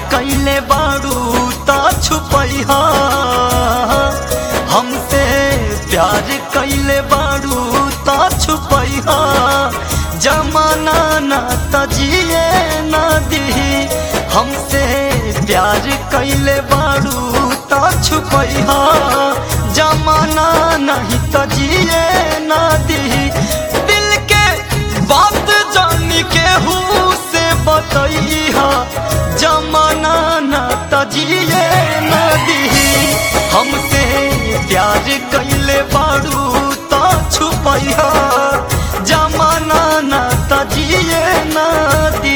कैले बारू ता छुपैहा हमसे प्यार कैले बारू ता छुपैहा जमाना ना तजिए ना दी हमसे प्यार कैले बारू ता छुपैहा जमाना नहीं तजिए ना दी दिल के बात जान के हूँ से बतैहा जमाना ना तजिए ना दी हमसे प्यार कैले बारू ता छुपैहा जमाना ना तजिए ना दी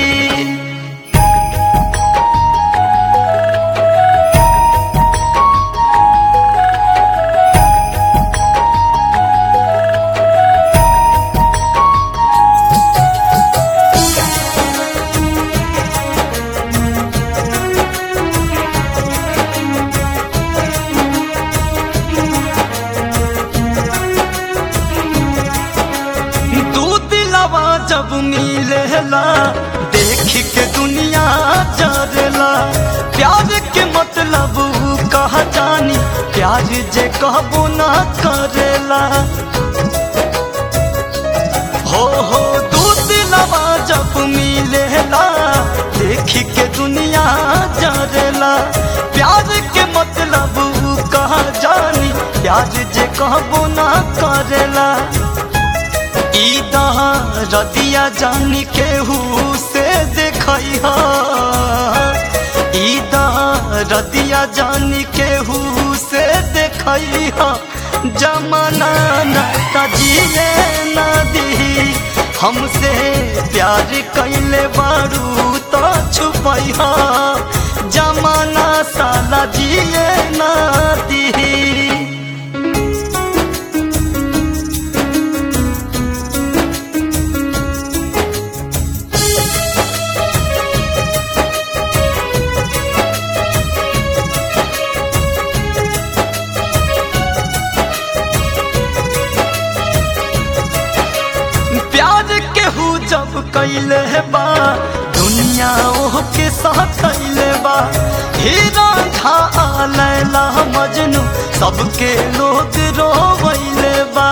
दू दिलवा जब मिलेला देख के दुनिया जरेला प्यार के मतलब ऊ कहा जानी प्यार जे कहबो ना करेला हो हो दू दिलवा जब मिलेला देख के दुनिया जरेला प्यार के मतलब ऊ कहा जानी प्यार जे कहबो ना करेला ईदा रदिया जान केहू से देखैहा ईदा रदिया जान केहू से देखैहा जमाना न तजिए न दी हमसे प्यार कैले बारू तो छुपैहा जमाना साला जिए न दी प्यार केहू जब कैले बा दुनिया ओह के साथ कैले बा हीरा झा लैला मजनू सबके लोग रोवैले बा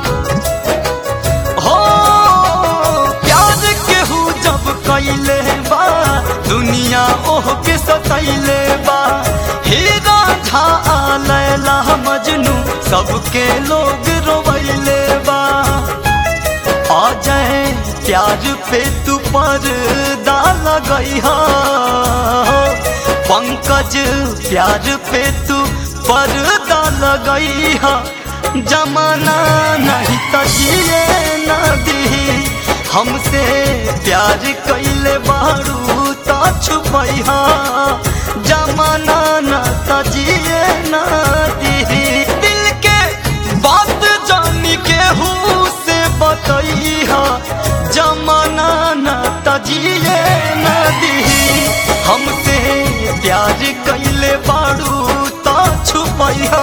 हो प्यार केहू जब कैले बा दुनिया ओह के सतैले बा हीरा झा लैला मजनू सबके लोग रोवैले बा आ जाए प्यार पे तू पर्दा लगई पंकज प्यार पे तू पर्दा लगई जमाना नहीं तजिए न दी हमसे प्यार कैले बारू ता छुपैहा जमाना न तजिए न दी दिल के बात जान के हूँ से बतैहा जमाना न तजिए न दी हमसे प्यार कैले बारू ता छुपैहा